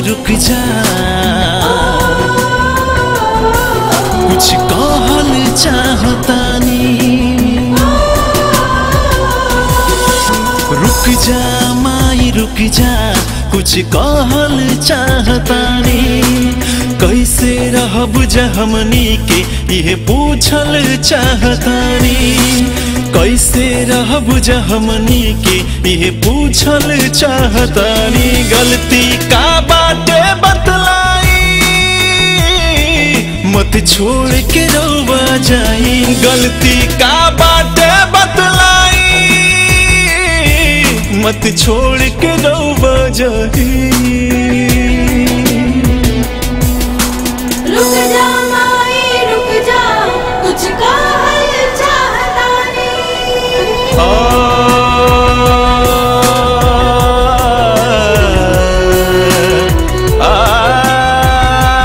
रुक जा कुछ कहल चाहतानी रुक जा माई रुक जा कुछ कहल चाहतानी कैसे रहब जा हमनी के ये पूछल चाहतानी कैसे रहब जा हमनी के ये पूछल चाहतानी गलती का बाटे बतलाई मत छोड़ के रोवा जाई गलती का बाटे बतलाई मत छोड़ के रोवा जाई रुक जा माई रुक जा कुछ कहल चाहता नहीं आ, आ,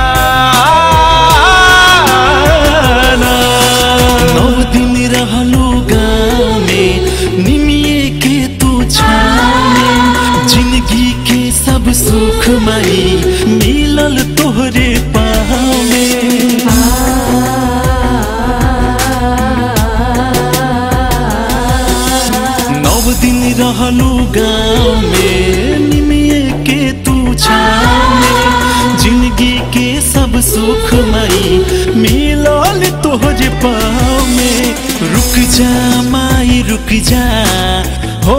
ना। नौ दिन रहलू गाँव में निमिये के तू छाने जिंदगी के सब सुख मई मिलल तोहरे पाँव में नव दिन रहलू गाँव में निमिये के तू छाने जिंदगी के सब सुख मई मिलल तोहरे पाँव में रुक जा माई रुक जा हो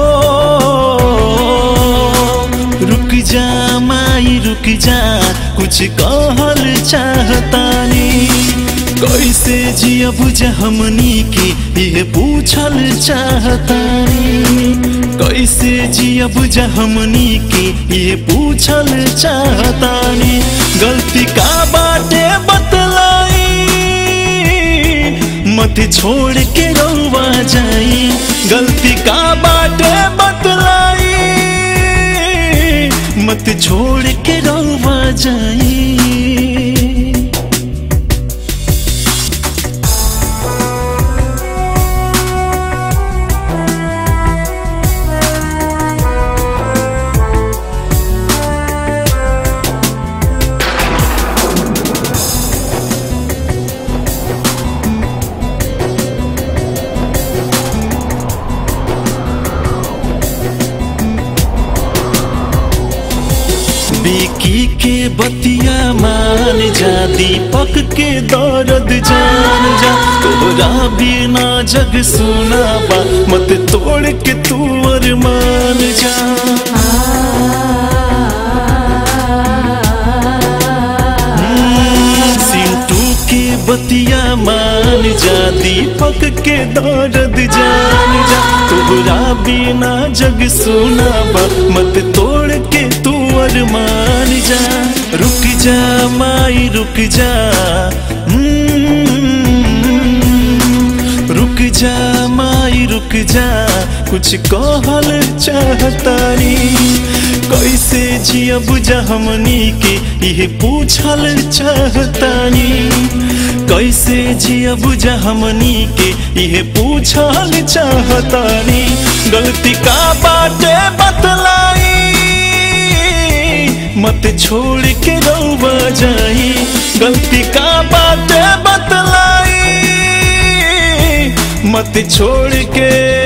रुक जा माई रुक जा कुछ कहल चाहतानी कैसे जियब जा हमनी के ये पूछल चाहतानी कैसे जियब जा हमनी के ये पूछल चाहतानी गलती का बाटे बतलाई मत छोड़ के रोवा जाई गलती का बाटे बतलाई मत छोड़ के रोवा जाई बिकी के बतिया मान जा दीपक के दर्द जान जा तोरा बिना जग सुना बा मत तोड़ के तू अरमान जा हम्म, सिंटू के बतिया मान जा दीपक के दर्द जान जा तोरा बिना जग सुना बा मत तोड़ के तू अरमान जा रुक जा माई रुक जा हम्म, रुक जा माई रुक जा कुछ कहल चाहतानी कैसे जियब जा हमनी के ये पूछल चाहतानी कैसे जियब जा हमनी के ये पूछल चाहतानी गलती का बाटे बतलाई मत छोड़ के रोवा जाई गलती का बाटे बतलाई मत छोड़ के